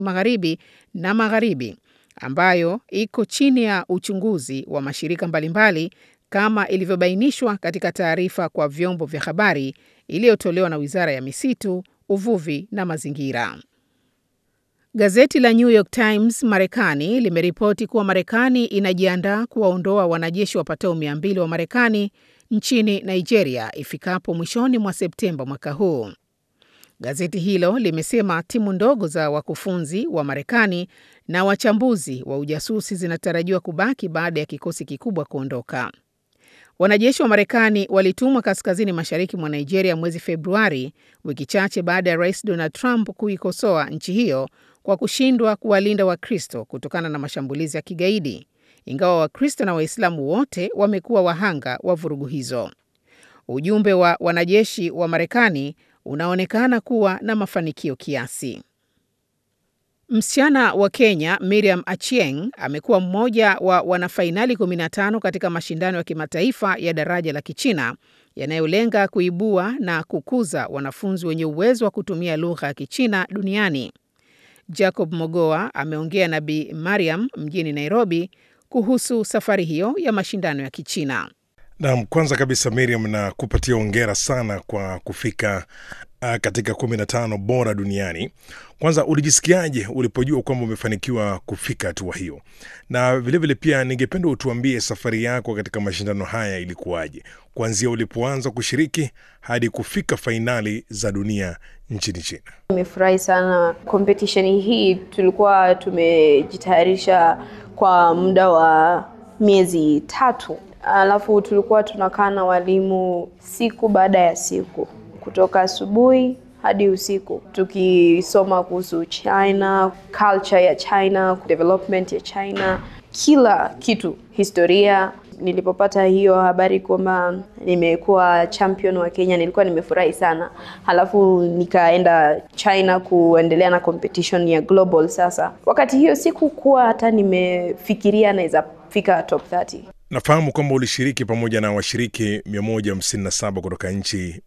Magharibi na Magharibi ambayo iko chini ya uchunguzi wa mashirika mbalimbali kama ilivyobainishwa katika taarifa kwa vyombo vya habari iliyotolewa na Wizara ya Misitu, Uvuvi na Mazingira. Gazeti la New York Times Marekani limeripoti kuwa Marekani inajiandaa kuwaondoa wanajeshi wapatao 200 wa Marekani nchini Nigeria ifikapo mwishoni mwa Septemba mwaka huu. Gazeti hilo limesema timu ndogo za wakufunzi wa Marekani na wachambuzi wa ujasusi zinatarajiwa kubaki baada ya kikosi kikubwa kuondoka. Wanajeshi wa Marekani walitumwa kaskazini mashariki mwa Nigeria mwezi Februari, wiki chache baada ya Rais Donald Trump kuikosoa nchi hiyo kwa kushindwa kuwalinda Wakristo kutokana na mashambulizi ya kigaidi, ingawa Wakristo na Waislamu wote wamekuwa wahanga wa vurugu hizo. Ujumbe wa wanajeshi wa Marekani unaonekana kuwa na mafanikio kiasi. Msichana wa Kenya Miriam Achieng amekuwa mmoja wa wanafainali 15 katika mashindano ya kimataifa ya daraja la Kichina yanayolenga kuibua na kukuza wanafunzi wenye uwezo wa kutumia lugha ya Kichina duniani. Jacob Mogoa ameongea na Bi Mariam mjini Nairobi kuhusu safari hiyo ya mashindano ya Kichina. Naam, kwanza kabisa Miriam, na kupatia hongera sana kwa kufika uh, katika kumi na tano bora duniani. Kwanza ulijisikiaje ulipojua kwamba umefanikiwa kufika hatua hiyo? Na vilevile vile pia ningependa utuambie safari yako katika mashindano haya ilikuwaje, kuanzia ulipoanza kushiriki hadi kufika fainali za dunia nchini China. Nimefurahi sana competition hii, tulikuwa tumejitayarisha kwa muda wa miezi tatu alafu tulikuwa tunakaa na walimu siku baada ya siku kutoka asubuhi hadi usiku tukisoma kuhusu China, culture ya China, development ya China, kila kitu, historia. Nilipopata hiyo habari kwamba nimekuwa champion wa Kenya, nilikuwa nimefurahi sana. Halafu nikaenda China kuendelea na competition ya global. Sasa wakati hiyo sikukuwa hata nimefikiria naweza fika top 30. Nafahamu kwamba ulishiriki pamoja na washiriki 157 kutoka nchi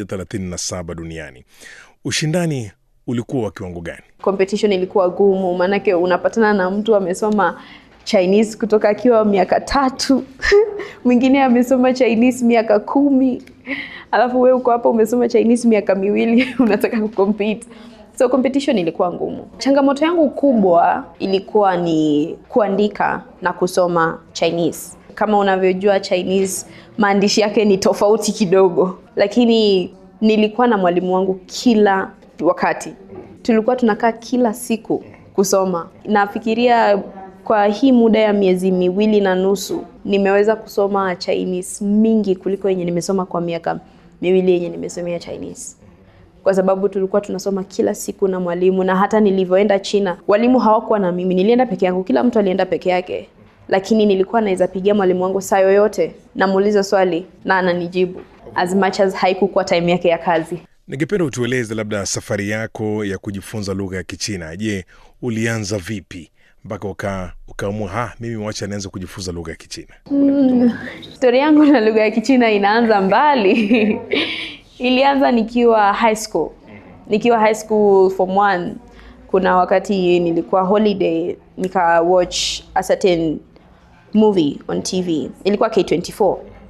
137 duniani. Ushindani ulikuwa wa kiwango gani? Competition ilikuwa gumu, maanake unapatana na mtu amesoma Chinese kutoka akiwa miaka tatu mwingine amesoma Chinese miaka kumi alafu wewe uko hapa umesoma Chinese miaka miwili unataka kucompete. So competition ilikuwa ngumu. Changamoto yangu kubwa ilikuwa ni kuandika na kusoma Chinese. Kama unavyojua Chinese maandishi yake ni tofauti kidogo, lakini nilikuwa na mwalimu wangu kila wakati, tulikuwa tunakaa kila siku kusoma. Nafikiria kwa hii muda ya miezi miwili na nusu nimeweza kusoma Chinese mingi kuliko yenye nimesoma kwa miaka miwili yenye nimesomea Chinese kwa sababu tulikuwa tunasoma kila siku na mwalimu, na hata nilivyoenda China walimu hawakuwa na mimi, nilienda peke yangu, kila mtu alienda peke yake, lakini nilikuwa naweza pigia mwalimu wangu saa yoyote, namuuliza swali na ananijibu, as much as haikukuwa time yake ya kazi. Ningependa utueleze labda safari yako ya kujifunza lugha ya Kichina. Je, ulianza vipi mpaka uka ukaamua ha, mimi wacha nianze kujifunza lugha ya Kichina? Mm, stori yangu na lugha ya Kichina inaanza mbali ilianza nikiwa high school. Nikiwa high school form one, kuna wakati nilikuwa holiday nika watch a certain movie on TV. Ilikuwa K24.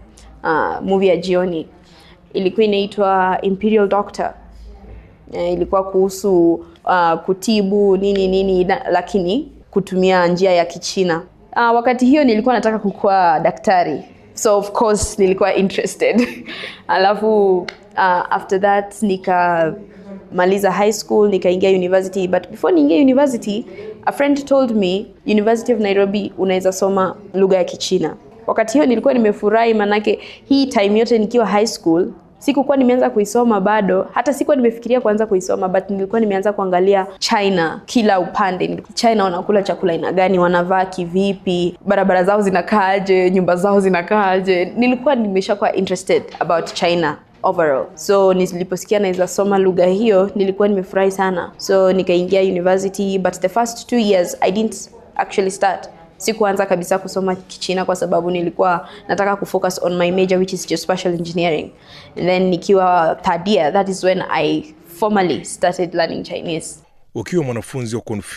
Uh, movie ya jioni. Ilikuwa inaitwa Imperial Doctor. Uh, ilikuwa kuhusu uh, kutibu nini nini na, lakini kutumia njia ya Kichina. Uh, wakati hiyo nilikuwa nataka kukuwa daktari. So of course nilikuwa interested. Alafu uh, after that nikamaliza high school nikaingia university but before niingia university a friend told me University of Nairobi unaweza soma lugha ya Kichina. Wakati hiyo nilikuwa nimefurahi, manake hii time yote nikiwa high school sikukuwa nimeanza kuisoma bado, hata sikuwa nimefikiria kuanza kuisoma, but nilikuwa nimeanza kuangalia China kila upande. China wanakula chakula aina gani, wanavaa kivipi, barabara zao zinakaaje, nyumba zao zinakaaje. Nilikuwa nimeshakuwa interested about China overall. So niliposikia naweza soma lugha hiyo nilikuwa nimefurahi sana, so nikaingia university, but the first two years I didn't actually start sikuanza kabisa kusoma Kichina kwa sababu nilikuwa nataka kufocus on my major which is geospatial engineering. And then nikiwa third year, that is when I formally started learning Chinese. Ukiwa mwanafunzi wa